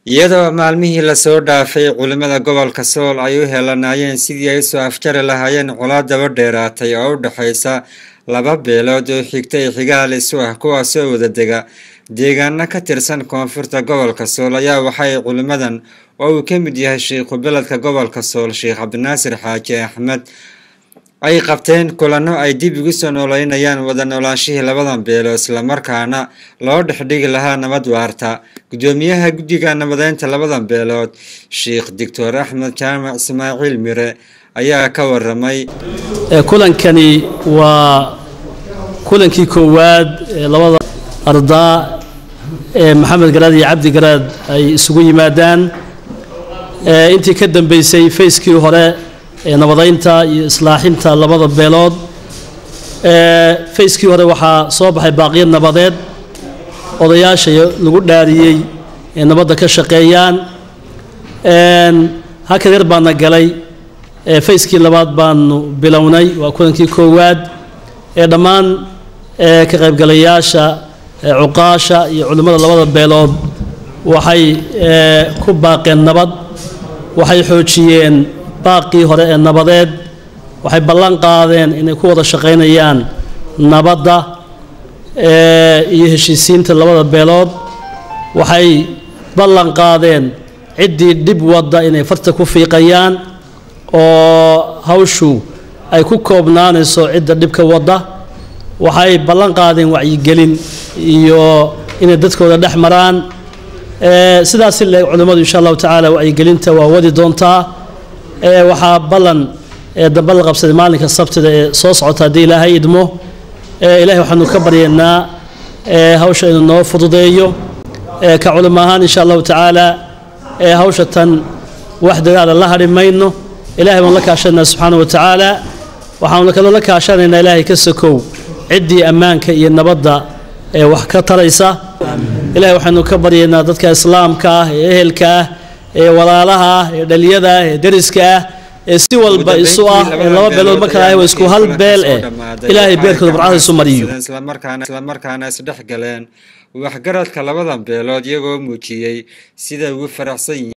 iyadoo maalmihii lasoo dhaafay culimmada gobolka sool ay u helanaayeen sidii ay usoo afjari lahaayeen colaad daba dheeraatay oo u dhexaysa laba beelood oo xigta ee xigaal isu ah kuwaasoo wadadega deegaano ka tirsan koonfurta gobolka sool ayaa waxay culimmadan oo uu ka mid yahay sheikhu beledka gobolka sool sheekh cabdinaasir xaaji axmed ay qabteen kulano ay dib ugu soo nooleynayaan wada noolaanshihii labadan beelo islamarkaana loo dhexdhigi lahaa nabad waarta gudoomiyaha guddiga nabadeynta labadan beelood sheikh doctor axmed jaamac ismaaciil mire ayaa ka waramay kulankani waa kulankii koowaad ee labada ardaa ee maxamed garaad iyo cabdi garaad ay isugu yimaadaan intii ka dambeysay fayskii hore ee nabadeynta iyo islaaxinta labada beelood fayskii hore waxaa soo baxay baaqiyo nabadeed odayaasha lagu dhaariyey ee nabadda ka shaqeeyaan halkan yar baana galay fayskii labaad baanu bilownay waa kulankii koowaad ee dhammaan ka qaybgalayaasha cuqaasha iyo culimmada labada beelood waxay ku baaqeen nabad waxay xoojiyeen baaqii hore ee nabadeed waxay ballan qaadeen inay ku wada shaqaynayaan nabadda iyo heshiisiinta labada beelood waxay ballan qaadeen ciddii dhib wadda inay farta ku fiiqayaan oo hawshu ay ku koobnaanayso cidda dhibka wadda waxay ballan qaadeen wacyigelin iyo inay dadkooda dhex maraan sidaasi le culimmadu insha allahu tacaala wacyigelinta waa wadi doontaa waxaa ballan dambe la qabsaday maalinka sabtida ee soo socota haddii ilaahay idmo ilahay waxaanu ka baryaynaa hawsha inuu noo fududeeyo ka culimo ahaan insha allahu tacaala hawsha tan wax dadaala la hadhi mayno ilahay baan la kaashanaynaa subxaana wa tacaala waxaanu kaloo la kaashanaynaa ilaahay ka sokow ciddii ammaanka iyo nabadda ee wax ka taraysa ilahay waxaanu ka baryaynaa dadka islaamka ah ee ehelka ah ee walaalaha ah ee dhaliyada ah ee deriska ah ee si walba isu ah ee laba beelood ma kala ah waa isku hal beel eh ilaahay beerkooda barcada isu mariyo islamarkaana isdhex galeen waxgaradka labadan beelood iyagoo muujiyey sida ugu faraxsan yihiin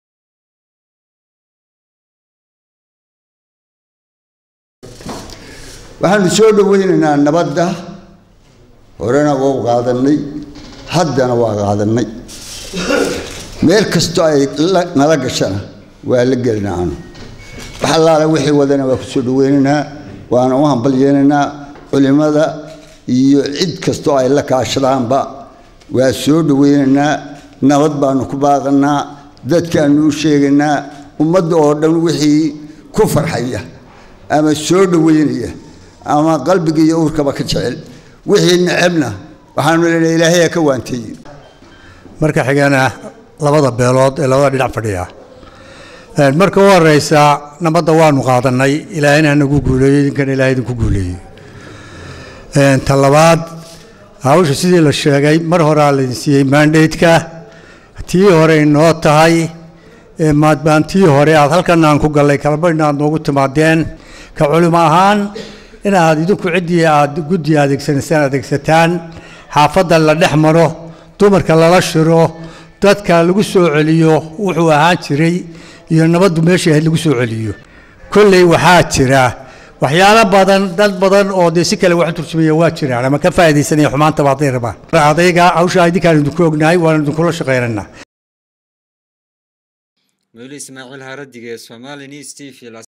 waxaanu soo dhoweynaynaa nabadda horena waa qaadanay haddana waa qaadanay meel kastoo ay nala gashana waa la gelinaa anu wax allaale wixii wadana waa ku soo dhoweynaynaa waana u hambalyeenaynaa culimmada iyo cid kastoo ay la kaashadaanba waa soo dhoweynaynaa nabad baanu ku baaqanaa dadkaanu u sheegaynaa ummadda oo dhan wixii ku farxaya ama soo dhoweynaya ama qalbiga iyo uurkaba ka jecel wixii necebna waxaanu leenahay ilaahay ka waanteeye marka xigana labada beelood ee labada dhinac fadhiya marka u horeysa nabadda waanu qaadanay ilaahayna nagu guuleeyo idinkana ilahay idinku guuleeyo ta labaad hawsha sidii la sheegay mar horaa laydin siiyey mandatka tii hore inoo tahay maadbaan tii hore aad halkan aan ku gallay kalbadhna aad noogu timaadeen ka culimo ahaan inaad idinku ciddii aad guddi adeegsanaysaan adeegsataan xaafadda la dhex maro dumarka lala shiro dadka lagu soo celiyo wuxuu ahaan jiray iyo nabaddu meeshii ahayd lagu soo celiyo kolley waxaa jira waxyaalo badan dad badan oo dee si kale wax turjumaya waa jiraan ama ka faa'iidaysanaya xumaantaba hadday rabaan adayga hawsha idinkaan idinku ognahay waana idinkula shaqaynaynaa mawli ismaaciil haradige somali news t v